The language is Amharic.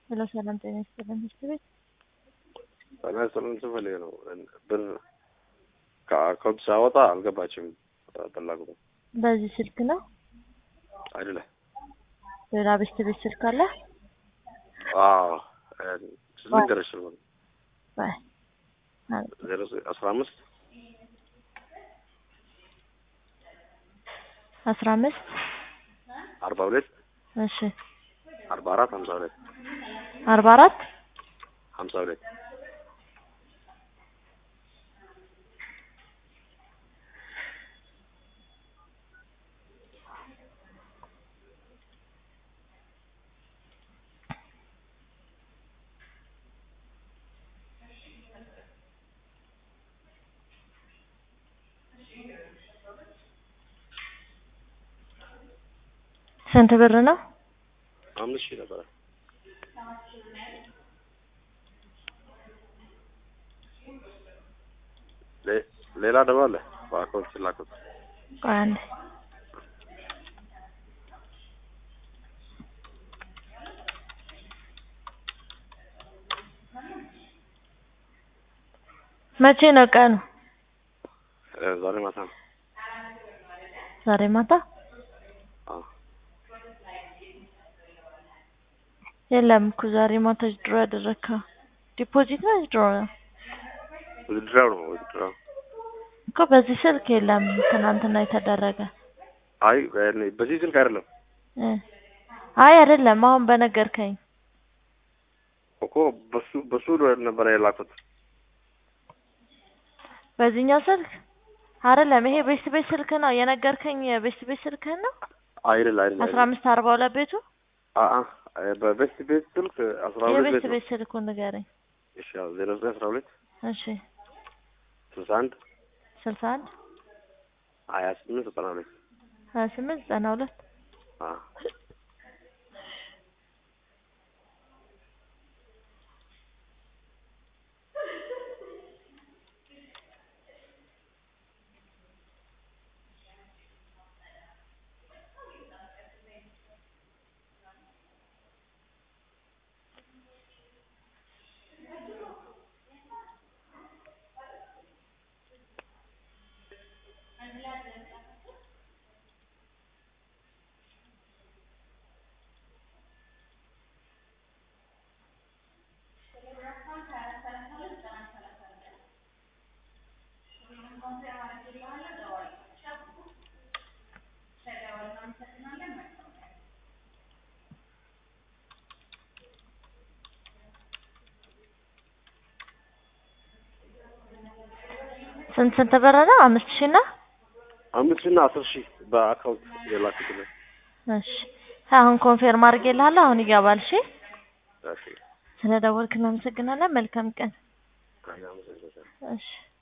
ሄሎ ሰላም ጤና ይስጥልን ትምህርት ቤት ጤና ይስጥልን ስፈልግ ነው ብር ከአካውንት ሳወጣ አልገባችም ፈላጉ በዚህ ስልክ ነው አይደለ ሌላ ቤት ቤት ስልክ አለ አዎ ልንገርሽ ነው ባይ ዜሮ አስራ አምስት አስራ አምስት አርባ ሁለት እሺ አርባ አራት ሀምሳ ሁለት አርባ አራት ሀምሳ ሁለት ስንት ብር ነው? አምስት ሺህ ነበረ። ሌ- ሌላ ደግሞ አለ በአካውንት ስላኩት ቆይ አንዴ መቼ ነው ቀኑ? እ ዛሬ ማታ ነው። ዛሬ ማታ አዎ የለም እኮ ዛሬ ማታ ድሮ ያደረግከው ዲፖዚት ነው ድሮ ነው ውድድራው ነው ውድድራው። እኮ በዚህ ስልክ የለም ትናንትና የተደረገ አይ በ- በዚህ ስልክ አይደለም እ አይ አይደለም አሁን በነገርከኝ እኮ በሱ በሱ ነበረ የላኩት። በዚህኛው ስልክ አይደለም ይሄ ቤስት ቤት ስልክ ነው የነገርከኝ ቤስት ቤት ስልክህን ነው አይደል አይደል አስራ አምስት አርባ ሁለት ቤቱ አአ በቤስት ቤት ስልክ አስራ ሁለት ቤት የቤስት ነው። ቤት ስልኩን ንገረኝ እሺ ያው ዜሮ ዘጠኝ አስራ ሁለት እሺ ስልሳ አንድ ስልሳ አንድ ሀያ ስምንት ዘጠና ሁለት ሀያ ስምንት ዘጠና ሁለት አ ስንት ስንት ብር ነው? አምስት ሺህ እና አምስት እና አስር ሺህ በአካውንት የላኩት ነው። እሺ አሁን ኮንፌርም አድርጌልሃለሁ። አሁን ይገባል። እሺ እሺ ስለደወልክ እናመሰግናለን። መልካም ቀን። አይ አመሰግናለሁ። እሺ